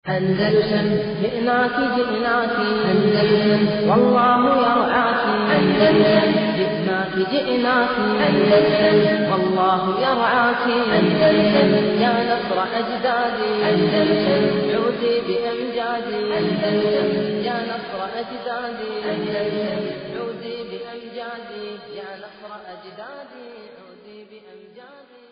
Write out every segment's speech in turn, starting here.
أندلسن جئناك جئناك أندلسن والله يرعاك أندلسن جئناك جئناك أندلسن والله يرعاك أندلسن يا نصر أجدادي أندلسن عودي بأمجادي أندلسن يا نصر أجدادي أندلسن عودي بأمجادي يا نصر أجدادي عودي بأمجادي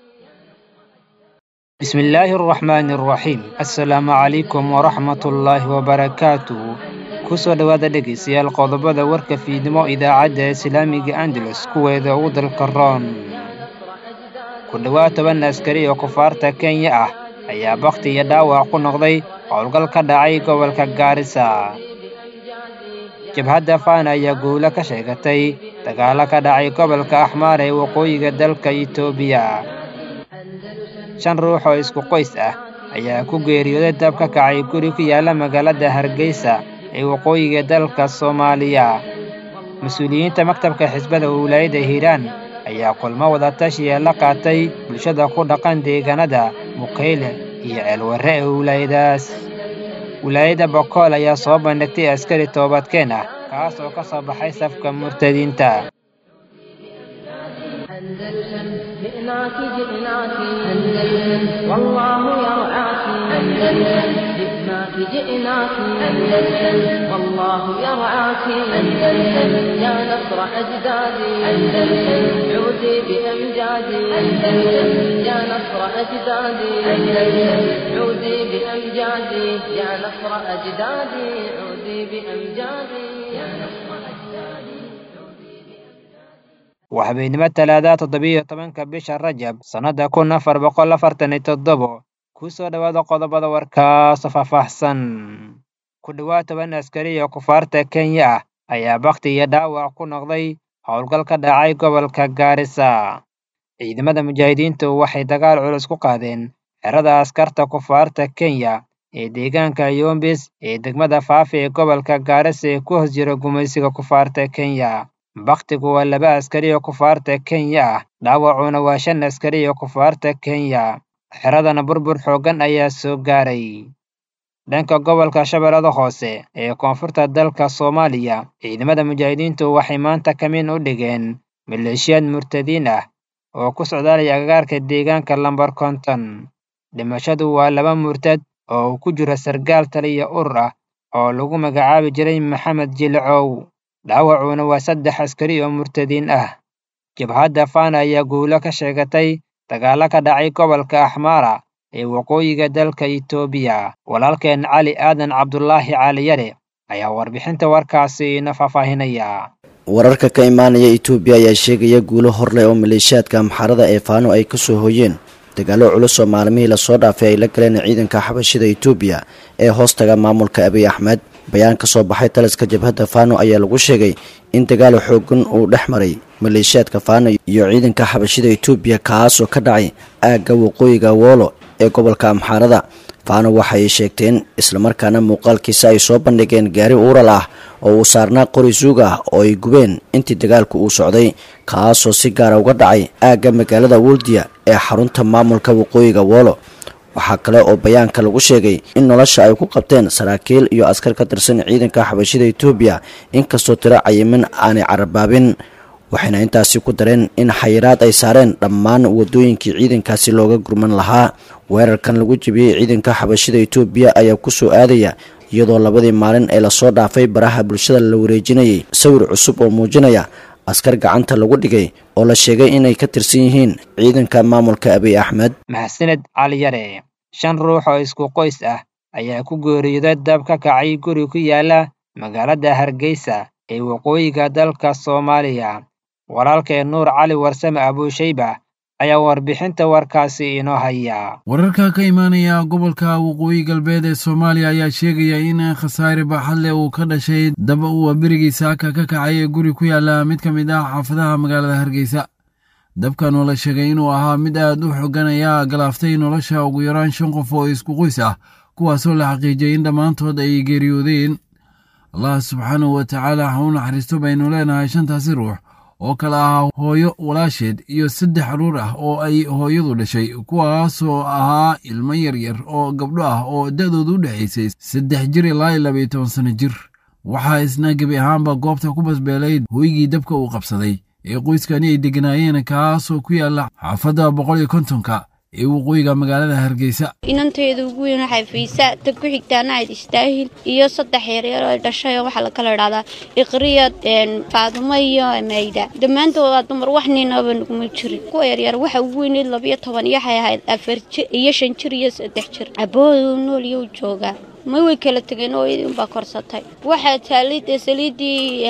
بسم الله الرحمن الرحيم assalaamu calaykum waraxmatullaahi wabarakaatuh kusoo dhowaada dhegaystayaal qodobada warka fiidnimo idaacadda islaamiga andalus kuweeda ugu dalka roon ku dhowaad toban askari oo kufaarta kenya ah ayaa bakhti iyo dhaawac ku noqday howlgal ka dhacay gobolka gaarisa jabhadda faana ayaa guulo ka sheegatay dagaalo ka dhacay gobolka axmaar ee waqooyiga dalka itoobiya shan ruux oo isku qoys ah ayaa ku geeriyooday dab ka kacay guri ku yaalla magaalada hargeysa ee waqooyiga dalka soomaaliya mas-uuliyiinta maktabka xisbada wilaayadda hiiraan ayaa kulmo wadatashiya la qaatay bulshada ku dhaqan deegaanada mukayle iyo ceelwarre ee wilaayadaas wilaayadda bokool ayaa soo bandhigtay askari toobadkeen ah kaas oo ka soo baxay safka murtadiinta أندلسن جئناك جئناك أندلسن والله يرعاك أندلسن جئناك جئناك أندلسن والله يرعاك أندلسن يا نصر أجدادي أندلسن عودي بأمجادي أندلسن يا نصر أجدادي أندلسن عودي بأمجادي يا نصر أجدادي عودي بأمجادي يا نصر أجدادي waa habeenimo talaada toddobiyo tobanka bisha rajab sannadda kun afar boqol afartan iyo toddobo ku soo dhowaada qodobada warkaasoo faahfaahsan ku dhowaad toban askari oo kufaarta kenya ah ayaa bakhti iyo dhaawac ku noqday howlgal ka dhacay gobolka gaarisa ciidamada mujaahidiintu waxay dagaal culus ku qaadeen xerada askarta kufaarta kenya ee deegaanka yombis ee degmada faafi ee gobolka gaarisa ee ku hoos jira gumaysiga kufaarta kenya bakhtigu waa laba askari oo kufaarta kenya ah dhaawacuna waa shan askari oo kufaarta kenya xeradana burbur xooggan ayaa soo gaaray dhanka gobolka shabeellada hoose ee koonfurta dalka soomaaliya ciidamada mujaahidiintu waxay maanta kamin u dhigeen maleeshiyaad murtadiin ah oo ku socdaalaya agagaarka deegaanka lambar konton dhimashadu waa laba murtad oo uu ku jiro sargaal taliya urur ah oo lagu magacaabi jiray maxamed jilcow dhaawacuna waa saddex askari oo murtadiin ah jabhadda faana ayaa guulo ka sheegatay dagaalo ka dhacay gobolka axmaara ee waqooyiga dalka itoobiya walaalkeen cali aadan cabdulaahi caaliyare ayaa warbixinta warkaasi ina faahfaahinaya wararka ka imaanaya itoobiya ayaa sheegaya guulo horleh oo maleeshiyaadka amxaarada ee faano ay ka soo hooyeen dagaallo culus oo maalmihii lasoo dhaafay ay la galeen ciidanka xabashida itoobiya ee hoostaga maamulka abiy axmed bayaan ka soo baxay taliska jabhadda faano ayaa lagu sheegay in dagaal xoogan uu dhex maray maleeshiyaadka faano iyo ciidanka xabashida itoobiya kaasoo ka dhacay aagga waqooyiga woolo ee gobolka amxaarada faano waxay sheegteen islamarkaana muuqaalkiisa ay soo bandhigeen gaari uural ah oo uu saarnaa qori suug ah oo ay gubeen intii dagaalku uu socday kaasoo si gaara uga dhacay aagga magaalada woldiya ee xarunta maamulka waqooyiga woolo waxaa kale oo bayaanka lagu sheegay in nolosha ay ku qabteen saraakiil iyo askar ka tirsan ciidanka xabashida itoobiya inkastoo tiro cayimin aanay carabaabin waxayna intaasi ku dareen in xayiraad ay saareen dhammaan wadooyinkii ciidankaasi looga gurman lahaa weerarkan lagu jebiyey ciidanka xabashida itoobiya ayaa ku soo aadaya iyadoo labadii maalin ee lasoo dhaafay baraha bulshada la wareejinayay sawir cusub oo muujinaya askar gacanta lagu dhigay oo la sheegay inay ka tirsan yihiin ciidanka maamulka abiy axmed maxsaned caliyare shan ruux oo isku qoys ah ayaa ku geeriyooday dab ka kacay guri ku yaala magaalada hargeysa ee waqooyiga dalka soomaaliya walaalkee nuur cali warsame abuushayba ayaa warbixinta warkaasi inoo haya wararka ka imaanaya gobolka waqooyi galbeed ee soomaaliya ayaa sheegaya in khasaare baaxadleh uu ka dhashay dab uu berigii saaka ka kacay ee guri ku yaala mid ka mid ah xaafadaha magaalada hargeysa dabkan oo la sheegay inuu ahaa mid aad u xogan ayaa galaaftay nolosha ugu yaraan shan qof oo isku qoys ah kuwaasoo la xaqiijiyay in dhammaantood ay geeriyoodeen allah subxaanahu wa tacaala ha u naxariisto baynu leenahay shantaasi ruux oo kale ahaa hooyo walaasheed iyo saddex carruur ah oo ay hooyadu dhashay kuwaasoo ahaa ilmo yaryar oo gabdho ah oo da'doodu u dhexaysay saddex jir ilaa iyo labaiyo toban sanno jir waxaa isna gebi ahaanba goobta ku basbeelayd hooygii dabka uu qabsaday ee qoyskani ay degganaayeen kaasoo ku yaalla xaafadda boqol iyo kontonka ee waqooyiga magaalada hargeysa inanteeda ugu weyn waxay faysaa ta ku xigtaana ayd istaahil iyo saddex yaryar oo dhashay oo waxaa lakala idhahdaa iqriyad faadumo iyo mayda dhammaantooda dumar wax ninaba naguma jirin kuwa yaryar waxa ugu weyneyd labiyo toban iyo waxay ahayd afar jir iyo shan jir iyo saddex jir aboodu nool iyo u joogaa ma way kala tegeen oo iyadii unbaa korsatay waxaa taalay dee saliidii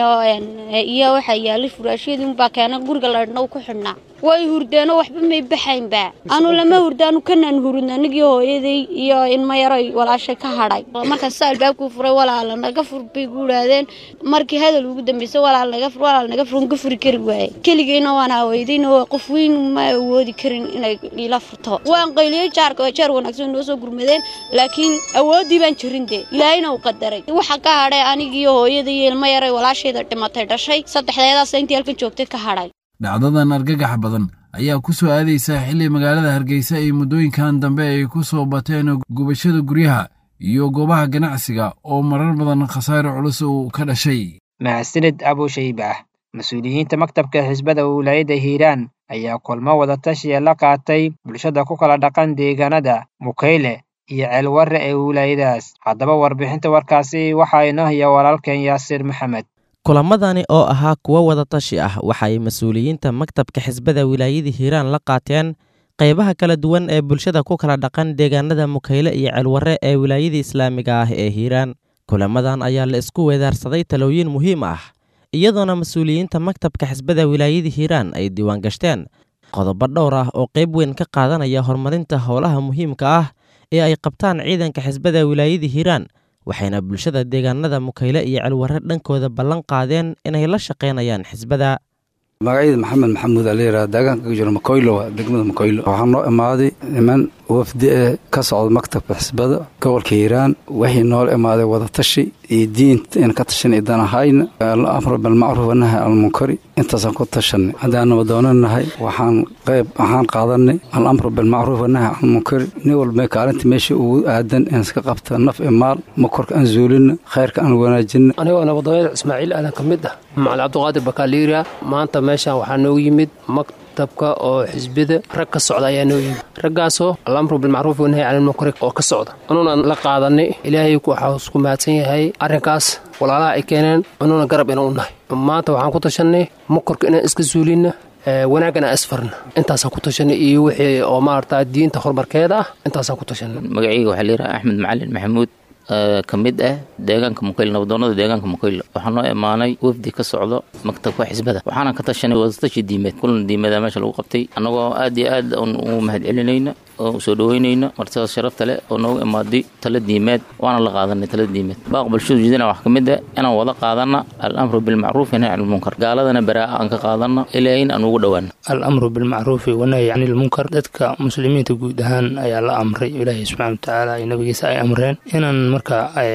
iyo waxaa yaalay furaashyadii unbaa keena guriga ladhna ku xidhnaa way hurdeenoo waxba may baxaynba anu lama hurdaanu kanaan hurudna anigii hooyaday iyo ilma yaroy walaashay ka hadhay markaas saa albaabkuu furay walaala naga fur bay gu idhaahdeen markii hadal ugu dambeysay walaal naga fur walaal naga fur ka furi kari waaye keligeyna waan aweydayna qof weyn ma awoodi karin inay ila furto waan qayliyey jaarka jeer wanaagsan noo soo gurmadeen laakiin awooddii baan jirin dee ilaahayna uu qadaray waxa ka hadhay anigiiyo hooyaday iyo ilma yaroy walaashayda dhimatay dhashay saddexdeedaas intii halkan joogtay ka hadhay dhacdadan argagax badan ayaa ku soo aadaysa xilli magaalada hargeysa ay muddooyinkan dambe ay ku soo bateen gubashada guryaha iyo goobaha ganacsiga oo marar badan khasaare culus uu ka dhashay mahadsanid abushaybaah mas-uuliyiinta maktabka xisbada wilaayadda hiiraan ayaa kulmo wadatashiya la qaatay bulshada ku kala dhaqan deegaanada mukayle iyo ceelwarre ee wilaayadaas haddaba warbixinta warkaasi waxaa inoo haya walaalkeen yaasiir maxamed kulamadani oo ahaa kuwo wadatashi ah waxaay mas-uuliyiinta maktabka xisbada wilaayada hiiraan la qaateen qaybaha kala duwan ee bulshada ku kala dhaqan deegaanada mukayle iyo ceelwarre ee wilaayada islaamiga ah ee hiiraan kulamadan ayaa la isku weedaarsaday talooyin muhiim ah iyadoona mas-uuliyiinta maktabka xisbada wilaayada hiiraan ay diiwaan gashteen qodobo dhowr ah oo qayb weyn ka qaadanaya horumarinta howlaha muhiimka ah ee ay qabtaan ciidanka xisbada wilaayada hiiraan waxayna bulshada deegaanada mukayle iyo celwarre dhankooda ballan qaadeen inay la shaqaynayaan xisbada magacayda maxamed maxamuud aa layidhaha deegaanka ka jiro makoylo waa degmada makoylo waxaa noo imaaday niman wafdi ee ka socda maktabka xisbada gobolka hiiraan wixii noola imaaday wadatashi iyo diinta in ka tashan idan ahayna alamru bilmacruuf wanahy almunkari intaasaan ku tashanay haddaan nabadoonanahay waxaan qayb waxaan qaadanay alamru bilmacruuf wanahy almunkari nin walba kaalinta meesha ugu aadan in iska qabta naf i maal makorka aan zuulina khayrka aan wanaajina anigoo nabadoonada ismaaciil aadan ka mid ah macali cabdiqaadir bakaaliira maanta meeshaan waxaa noogu yimid maktabka oo xisbida rag ka socda ayaa noo yimid raggaasoo alamru bilmacruuf wanahy canilmunkari oo ka socda anuuna la qaadanay ilaahay waxaa isku mahadsan yahay arrinkaas walaalaha ay keeneen anuuna garab inaan u nahay maanta waxaan ku tashanay makorka inaan iska suulina wanaaggan aan isfarna intaasaan ku tashanay iyo wixii oo maarata diinta horumarkeeda ah intaasaan ku tashanay magacayga waxaa layidhaha axmed macalin maxamuud ka mid ah deegaanka mukayle nabadoonada deegaanka mukayle waxaa noo imaanay wafdi ka socdo maktabka xisbada waxaana ka tashanay wadatashi diimeed kulan diimeeda meesha lagu qabtay annagoo aad iyo aad u mahad celinayna oo soo dhaweynayna martidaas sharafta leh oo noogu imaaday tala diimeed waana la qaadanay tala diimeed baaq bulshadu jeedina wax ka mid ah inaan wada qaadana alamru bilmacruufi nahy can ilmunkar gaaladana baraa'a aan ka qaadana ilaahin aan ugu dhowaana alamru bilmacruufi wanahy can ilmunkar dadka muslimiinta guud ahaan ayaa la amray ilaahay subxana watacaala iyo nabigiisa ay amreen inaan marka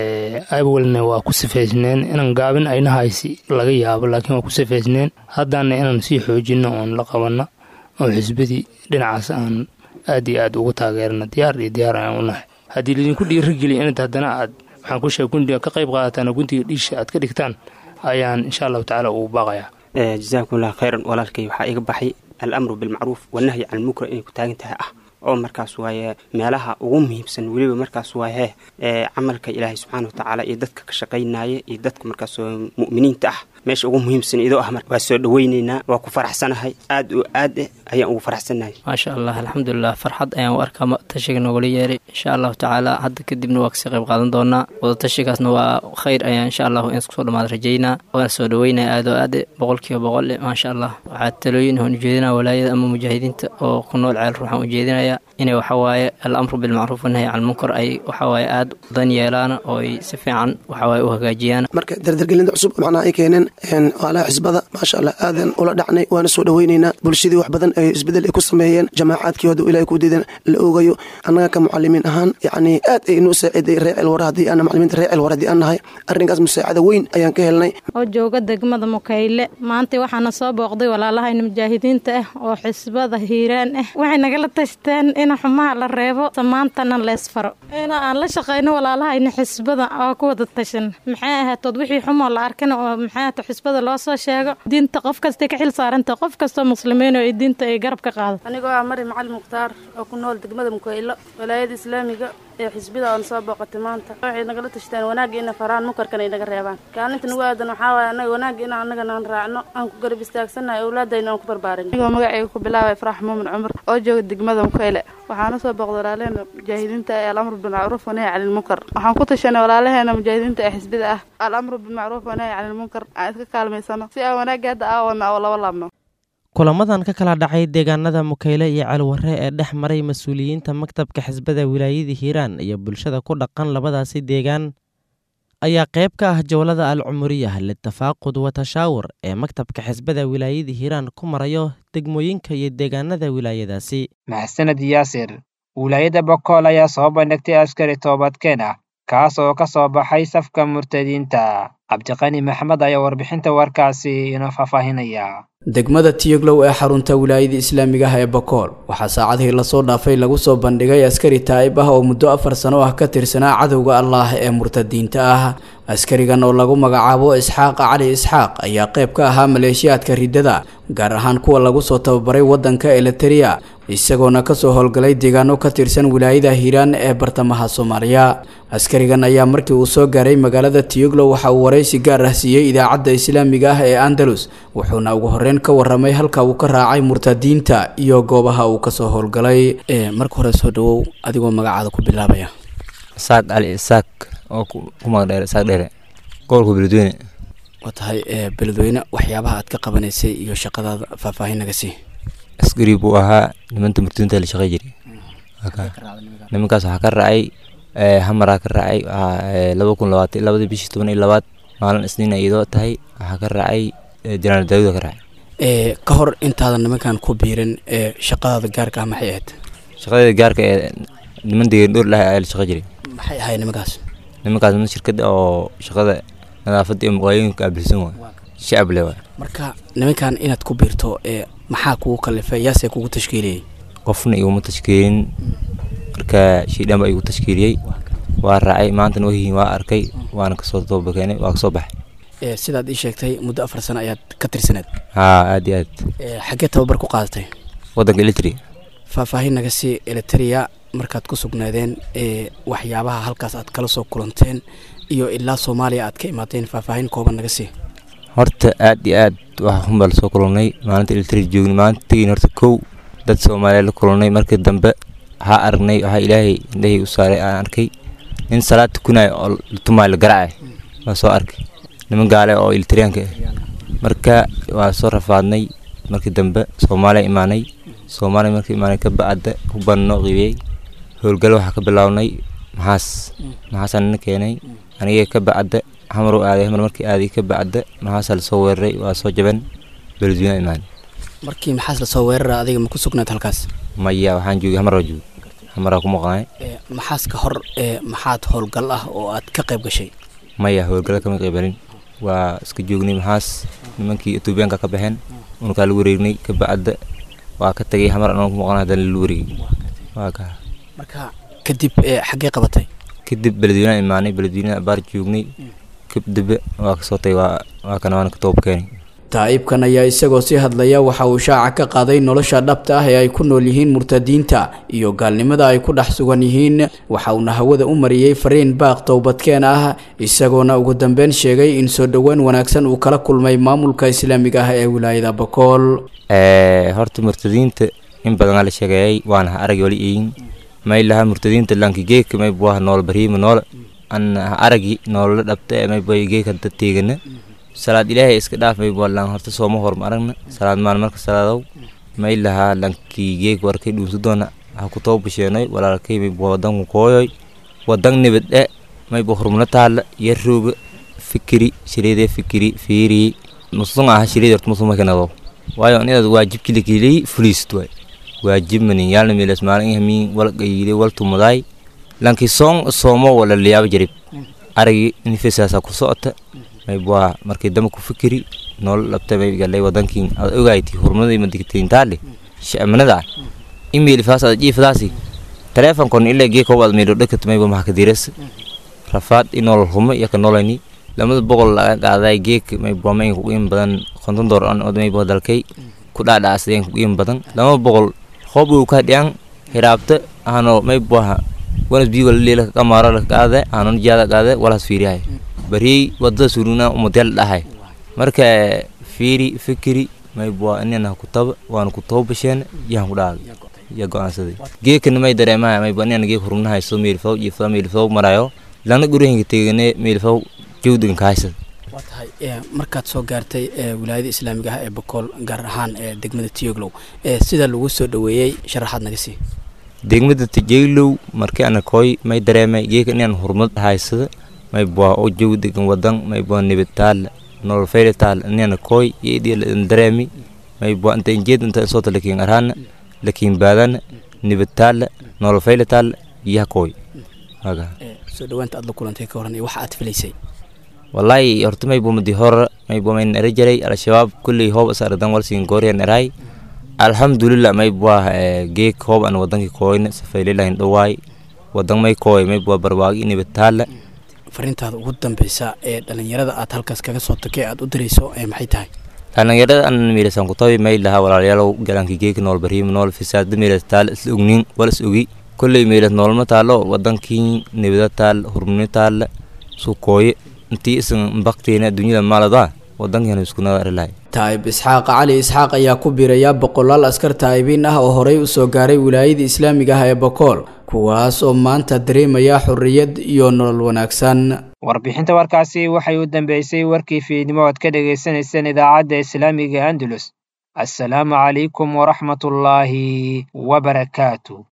awalna waa ku sifaysneen inaan gaabin aynahaysi laga yaabo laakiin waa ku sifaysneen haddaana inaan sii xoojino oon la qabanno oo xisbadii dhinacaas aan aad iyo aad ugu taageerna diyaar iyo diyaar ayaan u nahay haddii laydinku dhiirigeliya inad haddana aad waxaan ku sheega gundiga ka qayb qaadataan oo gundiga dhiisha aad ka dhigtaan ayaan insha allahu tacaala ugu baaqayaa jasaakumullah khayran walaalkay waxaa iga baxay alamru bilmacruuf wanahyi can ilmunkar inay ku taagan tahay ah oo markaas waaye meelaha ugu muhiimsan weliba markaas waaye ee camalka ilaahay subxaana watacaala iyo dadka ka shaqaynaya iyo dadka markaas mu'miniinta ah meesha ugu muhiimsan idoo ah waa soo dhaweyneynaa waa ku faraxsanahay aad oo aad eh ayaan ugu faraxsanahay maasha allah alxamdulilah farxad ayaan u arkaa tashiga noogala yeeray insha allahu tacaala hadda kadibna waa kasii qayb qaadan doonaa wadatashigaasna waa khayr ayaan insha allahu in iskusoo dhamaad rajaynaa waana soo dhaweynaya aad oo aad boqol kiiba boqol maasha allah waxaa talooyin aan ujeedinaya walaayada ama mujaahidiinta oo ku nool ceel ruuxaan ujeedinaya inay waxawaaye alamru bilmacruuf wanahyi can lmunkar ay waxawaaye aada dan yeelaan oo ay si fiican waxawaaye u hagaajiyaan marka dardargelinta cusub macnaha ay keeneen walaha xisbada maasha allah aadan ula dhacnay waana soo dhoweynaynaa bulshadii wax badan ay isbedel ay ku sameeyeen jamaacadkii haduu ilahay ku diidan la oogayo annaga ka mucalimiin ahaan yacni aad ay inuu saaciday reecil wara haddii aan macalimiinta reecil wara haddii aan nahay arrinkaas musaacada weyn ayaan ka helnay oo jooga degmada mukayle maanta waxaana soo booqday walaalahayna mujaahidiinta ah oo xisbada hiiraan ah waxay nagala tashteen in xumaha la reebo samaantana leesfaro in aan la shaqayno walaalahayna xisbada oo ku wada tashan maxay ahaatood wixii xumoo la arkana oo maxay ahaato xisbada loo soo sheego diinta qof kastay ka xil saaranta qof kastoo muslimiin oo ay diinta ay garab ka qaado anigoo ah mari macali mukhtaar oo ku nool degmada mukaylo walaayada islaamiga ee xisbida oon soo booqatay maanta waxay nagala tashteen wanaagga ina faraan munkarkana ay naga reebaan kaalinta nagu aadan waxaa waaya anaga wanaagga ina annagana aan raacno aan ku garab istaagsannahay awlaadayna aan ku barbaarin anigoo magacayga ku bilaabay farax muumin cumar oo jooga degmada mukayle waxaana soo booqday walaalaheena mujaahidiinta ee alamru bilmacruuf wanahy cani lmunkar waxaan ku tashanay walaalaheena mujaahidiinta ee xisbida ah alamru bilmacruuf wanahy cani lmunkar aan iska kaalmaysano si aan wanaagga hadda aawadna oo laba laabno kulamadan ka kala dhacay deegaanada mukayle iyo calwarre ee dhex maray mas-uuliyiinta maktabka xisbada wilaayada hiiraan iyo bulshada ku dhaqan labadaasi deegaan ayaa qayb ka ah jowlada al cumuriyah litafaaqud wa tashaawur ee maktabka xisbada wilaayada hiiraan ku marayo degmooyinka iyo deegaanada wilaayadaasi maxsaned yaasir wilaayada bokool ayaa soo bandhigtay askari toobadkeen ah kaas oo ka soo baxay safka murtadiinta cabdiqani maxmed ayaa warbixinta warkaasi inoo faahfaahinaya degmada tiyoglow ee xarunta wilaayada islaamiga ah ee bakool waxaa saacadihii lasoo dhaafay lagu soo bandhigay askari taa'ib ah oo muddo afar sano ah ka tirsanaa cadowga allaah ee murtadiinta ah askarigan oo lagu magacaabo isxaaq cali isxaaq ayaa qayb ka ahaa maleeshiyaadka riddada gaar ahaan kuwa lagu soo tababaray waddanka eliteria isagoona kasoo howlgalay deegaano ka tirsan wilaayada hiiraan ee bartamaha soomaaliya askarigan ayaa markii uu soo gaaray magaalada tiyoglow waxa uu waraysi gaar ah siiyey idaacadda islaamiga ah ee andalus wuxuuna ugu horreyn ka warramay halka uu ka raacay murtadiinta iyo goobaha uu kasoo howlgalay marka hore soo dhawow adigoo magacaada ku bilaabaya isaaq cali isaaq oo ku magdheer isaaq dheere gobolka beledweyne waa tahay beledweyne waxyaabaha aad ka qabanaysay iyo shaqadaada faahfaahin naga sii askari buu ahaa nimanta murtadiinta la shaqey jiray nimankaas waxaa ka raacay hamaraa ka raacay laba kun labaatan labadii bishii toban iyo labaad maalin isniin iyadoo tahay waxaa ka raacay janaal daawuda ka raacay ka hor intaadan nimankan ku biirin shaqadaada gaarka ah maxay ahayd shaqadeeda gaarka ee niman degan dhowr dhahay ayaa la shaqo jiray maxay ahayd nimankaas nimankaas niman shirkada oo shaqada nadaafadda iyo muqaayooyinka aabilsan waay shacab le waay marka nimankan inaad ku biirto maxaa kugu kalifay yaasee kugu tashkiiliyey qofna iguma tashkiilin marka shiidhan baa igu tashkiiliyey waa raacay maantana wahiin waa arkay waana kasoo toobakeenay waa kasoo baxay sidaad ii sheegtay muddo afar sano ayaad ka tirsaneed haa aad iyo aad xaggee tababar ku qaadatay waddanka elitri faahfaahin naga sii eliteria markaad ku sugnaadeen waxyaabaha halkaas aad kala soo kulanteen iyo ilaa soomaaliya aad ka imaateen faahfaahin kooban naga sii horta aad iyo aad waxaa xunbaa lasoo kulannay maalinta elitri joogni maalinta tegiin horta kow dad soomaaliya la kulannay markii dambe waxaa aragnay waxaa ilaahay indhahii u saaray aan arkay nin salaad tukunaya oo tumaay la garaacay waa soo arkay niman gaale oo ilitiriyaanka ah marka waa soo rafaadnay markii dambe soomaaliya imaanay soomaaliya markii imaanay ka bacda hubaan noo qiibiyey howlgalo waxaa ka bilownay maxaas maxaasaa nina keenay anigee ka bacda xamar u aaday xamar markii aaday ka bacda maxaasaa lasoo weeraray waa soo jaban beledweyne imaanay markii maxaas lasoo weerara adiga ma ku sugnaad halkaas maya waxaan joogay xamar waa joogay xamaraa ku maqnay maxaas ka hor maxaad howlgal ah oo aad ka qayb gashay maya howlgalo kama qaybalin waa iska joognay maxaas nimankii etoobiyaanka ka baxeen unukaa lagu wareegnay ka bacda waa ka tagay xamar anoo ku maqnay haddana lalu wareegay waa ka marka kadib xaggee qabatay kadib beledweynaha imaanay beledweynaha baar joognay kadib waa kasoo tagay waa waa kana waana ka toob keenay taa'ibkan ayaa isagoo sii hadlaya waxa uu shaaca ka qaaday nolosha dhabta ah ee ay ku nool yihiin murtadiinta iyo gaalnimada ay ku dhex sugan yihiin waxa uuna hawada u mariyey fariin baaq towbadkeen ah isagoona ugu dambeyn sheegay in soo dhowaan wanaagsan uu kala kulmay maamulka islaamiga ah ee wilaayada bakool horta murtadiinta in badanaa la sheegeeyay waana ha arag wali eeyin may laha murtadiinta lankigeeka may buwaha nool bariima nool an ha aragi noolala dhabta ee may buwa geeka dad teegana salaad ilaahay iska dhaaf may buwalan horta sooma horma aragna salaad maan marka salaadow may lahaa lankii geeg warkay dhuumsa doona ha ku too basheenay walaalkay mayba wadanku kooyoy wadan nibad e mayba horumna taalla yarooga fikiri shiride fikiri fiiri musun aha shiride horta musun makanado waayo inaad waajib kilikilii fuliist waay waajib manin yaalna milas maalin ihamiin wal qayide wal tumudaay lanki soon soomo wala liyaaba jarib aragi nifesaasa ku socota mayba markii dama ku fikiri nool labta may galay wadankiin aad ogayti horumadii madigtayntaale sha'manada email faas aad jiifadaasi teleefonkon ilaa gee koob aad meydho dhakat mayba maxaa kadiras rafaad inool humo iyo ka noolayni lamada boqol laga qaaday geek mayba may ku in badan konton door an od mayba dalkay ku dhaadhaasdeen ku in badan lama boqol hoob uu ka dhiyaan hiraabta ahano mayba wanas bii wala leela kamaara la qaade anon jaada qaade walas fiirihay bari wadada suruna umodel dhahay marka fiiri fikiri mayba inana ku taba waan ku toobasheen yahan ku dhaal ya go'aansaday geekana may dareemahay mayba inana geek hurumnahay soo meelfaw jiifada meelfaw marayo lana gurihinka tegane meelfaw jawdigan ka haysad waa tahay markaad soo gaartay wilaayada islaamiga ah ee bokool gaar ahaan ee degmada tiyoglow sida lagu soo dhaweeyey sharaxaad naga sii degmada tijaylow markii ana koy may dareemay geeka inaan hurmad haysada may bua o jawdigan wadan may bua nibid taal nolol fayda taal inana koy yeedii dareemi may bua inta injeed inta soota lakin arhana lakin baadana nibid taal nolol fayda taal yaha koy haga soo dhawaanta aad la kulantay ka horan iyo waxa aad filaysay wallahi horta may bumadi hor may bua may nara jaray al-shabaab kulley hoob asaradan walsin gooriyan erahay alxamdulilah may bua geek hoob an wadankii kooyna safaylilahin dhawaay wadan may kooy may bua barwaagi nibid taala fariintaada ugu dambeysa ee dhalinyarada aad halkaas kaga soo tagay aad u dirayso maxay tahay dhalinyarada an miirasan kutabi may laha walaalayaalow galanki geeki nool bariim nool fisaada miiras taal isla ognin wal is ogi kolley miiras noolma taalo wadankii nibida taal hurmuni taala sukooye intii isan baktiina dunyada maaladaa wadankan iskunada arilahay taa'ib isxaaq cali isxaaq ayaa ku biiraya boqolaal askar taa'ibiin ah oo horey u soo gaaray wilaayada islaamiga ah ee bokool kuwaas oo maanta dareemaya xorriyad iyo nolol wanaagsan warbixinta warkaasi waxay u dambeysay warkii fiidnimo ood ka dhagaysanayseen idaacadda islaamiga andalus assalaamu calaykum waraxmatullaahi wabarakaatu